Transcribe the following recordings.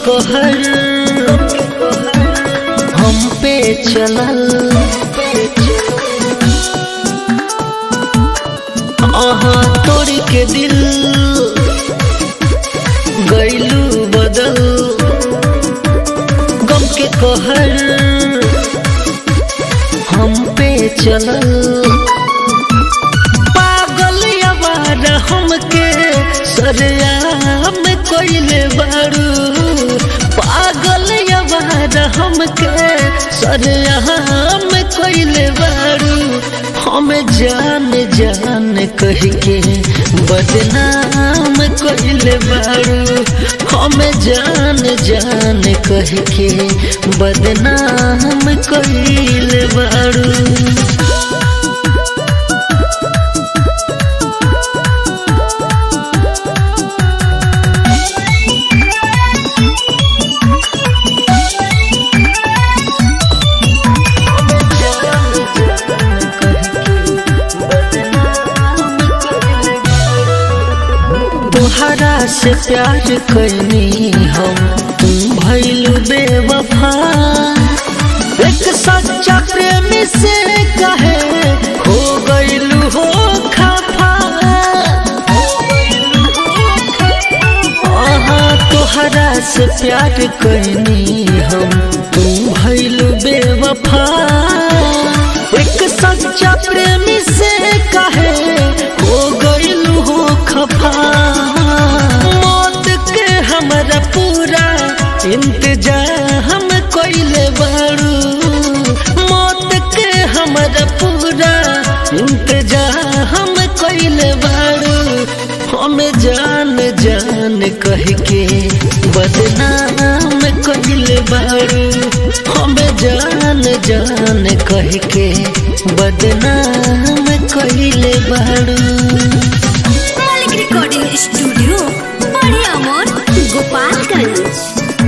कहर हम पे चलल आहा तोड़ के दिल गैलू बदल गम के कहर हम पे चलल पागल अबार हमके सरेआम कोइले बारू पागल अबार हमके सरेआम कोइले बारू हम जान जान कह के बदनाम कोइले बारू हम जान जान कह के बदनाम कोइले बारू तोहरा से प्यार कैनी हम तुम भैलू बेवफा एक सच्चा प्रेमी से कहे हो गैलू हो खफा आहा तोहरा से प्यार कैनी हम तुम भैलू बेवफा एक सच्चा प्रेमी से कहे हो गैलू हो खफा मौत के हमरा पूरा इंतजाम कोइले बारू मौत के हमरा पूरा इंतजाम कोइले बारू हम जान जान कह के बदनाम कोइले बारू हम जान जान कह के बदनाम कोइले बारू मालिक रिकॉर्डिंग स्टूडियो बड़े अमोर गोपालगंज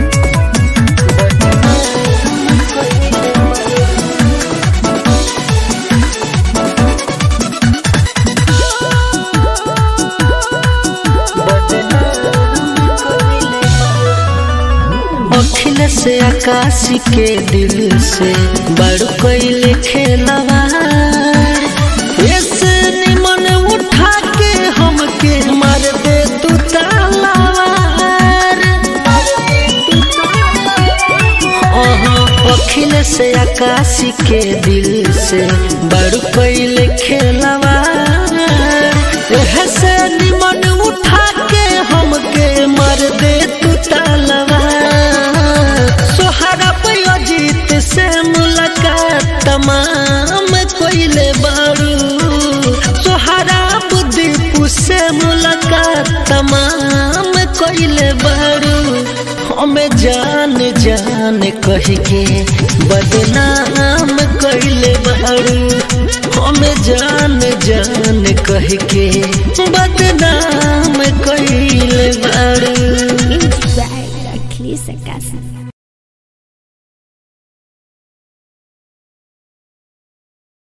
अखिल से आकाश के दिल से बड़ कैले खेलवार ऐसे निमन उठा के हमके मार दे तू तालावार अहाँ अखिल से आकाश के दिल से बड़ कैले खेलवार ऐसे निमन उठा के हमके मार दे तू तालावार सोहरा पे अजीत से मुलाकात तमाम कोइले बारू सोहरा बुद्धीपु से मुलाकात तमाम कोइले बारू हमें जान जान कह के बदनाम कोइले बारू हमें जान जान कह के बदनाम कोइले बारू अखिलेश अक्कासी